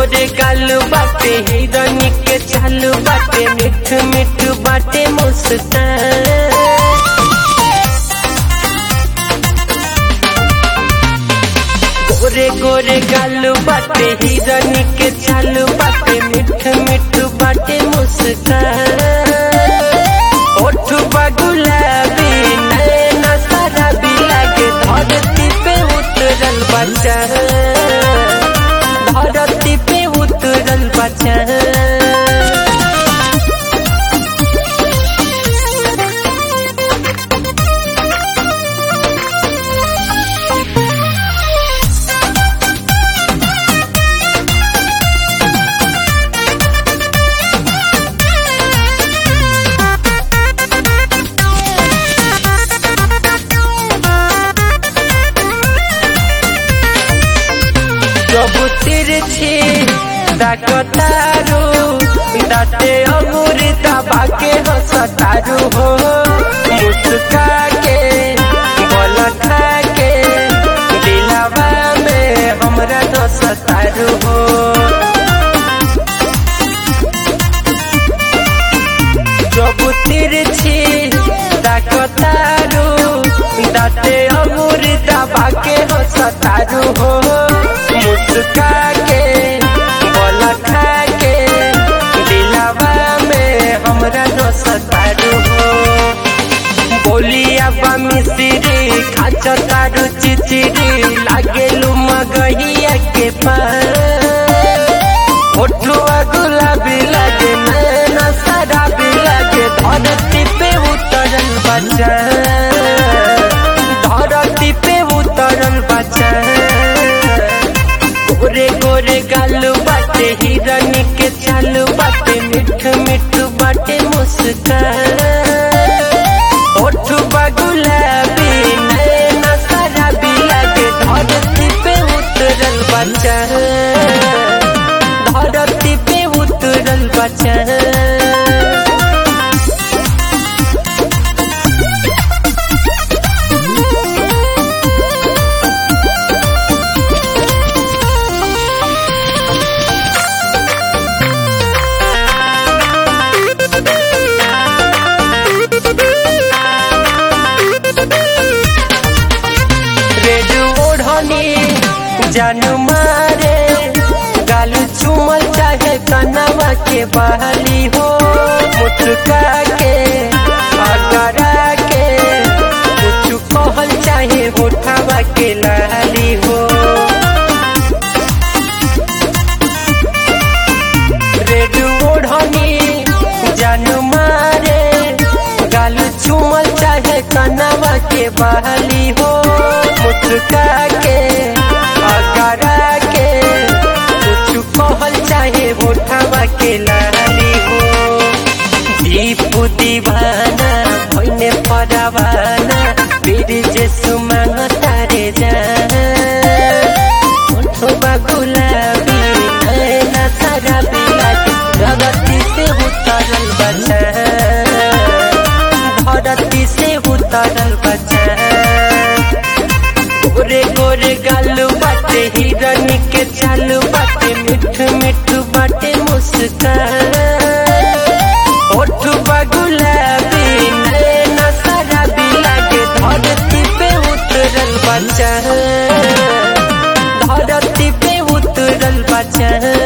गोरे गालू बाटे हिरनी के चालू बाटे मिठ मिठ बाटे मुस्कान गोरे गोरे गालू बाटे हिरनी के चालू बाटे मिठ मिठ बाटे मुस्कान ओठ गुलाबी नैना शराबी लागे धरती पे उतरल बच्चा धरती पे उतरल बच्चा প্রভু তিরছি ডাকতারু দাঁতে অমুরি দাবাকে হসতারু হো मुस्काके बोल खाके दिलावा में हमरा दसतारू हो প্রভু তিরছি ডাকতারু দাঁতে অমুরি দাবাকে হসতারু হো मुस्काके बोल खाके दिलावा में हमरा दसतारू हो बोलिया बा मिस्री खाच तारू चिचिरी लागेलू मगहिया के पास ओठुआ गुलाबी लागे नैना शराबी लागे धरती पे उतरल बच्चा धरती पे उतरल बच्चा गोरे गोरे गालू बाटे हिरनी के चालू बाटे मिठ मिठ बाटे मुस्कान ओठ गुलाबी नैना शराबी लागे धरती पे उतरल बच्चा धरती पे उतरल बच्चा रेड ओढ़नी जानू मारे गालू चुमल चाहे कनवा के बहाली हो मुटका के अगरा के कुछ कहल चाहे उठावा के लाली हो रेड ओढ़नी जानू मारे गालू चुमल चाहे कनवा के बहाली हो मुटका के अगरा के कुछ कहल चाहे उठावा के लाली हो दीप दीवाना भइने परवाना फिर जे सुमंग तारे जान ओठवा गुलाबी नैना शराबी लागे जगती से उतरल बच्चा धरती से उतरल बच्चा गोरे गोरे गालू बाटे हिरनी के चालू बाटे मिठ मिठ बाटे मुस्कान ओठ गुलाबी नैना शराबी लागे धरती पे उतरल बच्चा धरती पे उतरल बच्चा